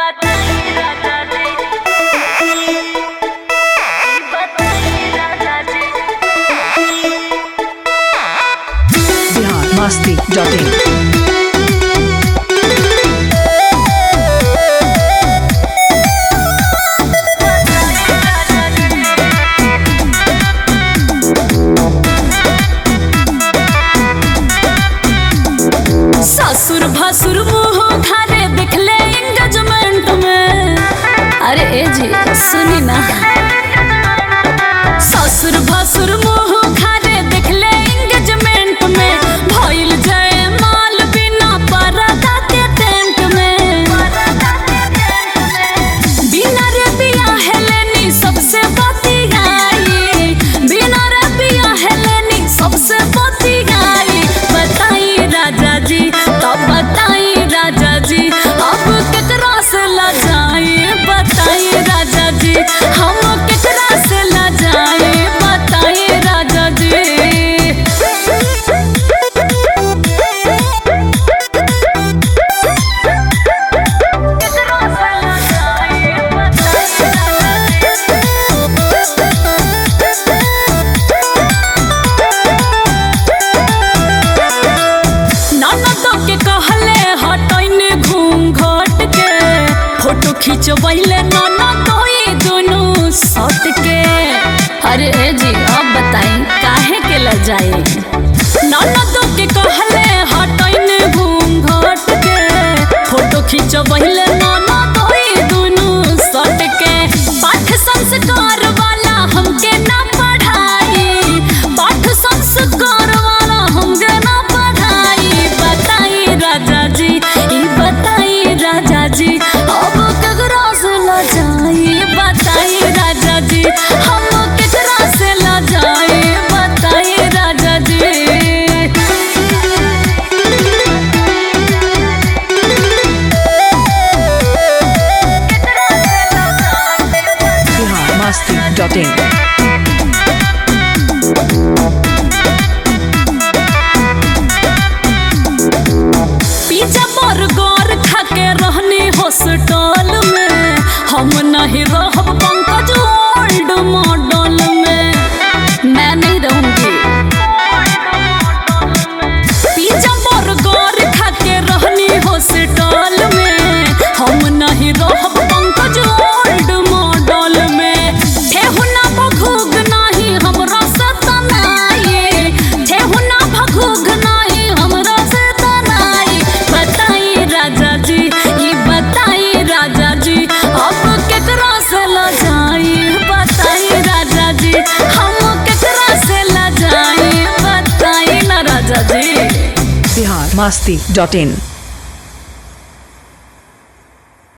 Bihar Masti dot इन ससुर भसुर मुंह खारे दिखले एंगेजमेंट में अरे ए जी सुनी ना ससुर भसुर मुंह खारे दिखले एंगेजमेंट में भइल जय माल बिना परदा के टेंट में बिना रे बिया हेलेनी सबसे बती गाई बिना रे बिया हेलेनी सबसे बती गाई बताई राजा जी तब बताई राजा जी अब केकरा से लजाई बताई राजा जी हम केकरा से लजाई बताई राजा जी केकरा से लजाई ननदो के कहले हटैने घूम घट के फोटो खिंचबैले ननदो ई दुनू सट के अरे ए जी अब बताई काहे के ल जाए ननदो के कहले हटैने घूम घट के फोटो खिंचबैले ननदो ई दुनू सट के पाठ संस्कार वाला हमके ना पढ़ाई पाठ संस्कार वाला हमके ना पढ़ाई बताई राजा जी ई बताई राजा जी अब केकरा से ल जाई बताई राजा जी हम केकरा से ल जाई बताई राजा जी Bihar Masti dot in pizza burger खा के रहनी हॉस्टल में हम नहीं रहब पंकज ओल्ड मॉडल में मैं नहीं रहूंगी पिज्जा बर्गर खा के रहनी हॉस्टल में हम नहीं रहब पंकज ओल्ड मॉडल में ठेहुना भगुग नहीं हमरा से तनाई ठेहुना भगुग नहीं हमरा से तनाई बताई राजा जी ई बताई राजा जी अब केकरा से ल जाई बताई राजा जी हम केकरा से ल जाई बताई ना राजा जी बिहार मस्ती डॉट इन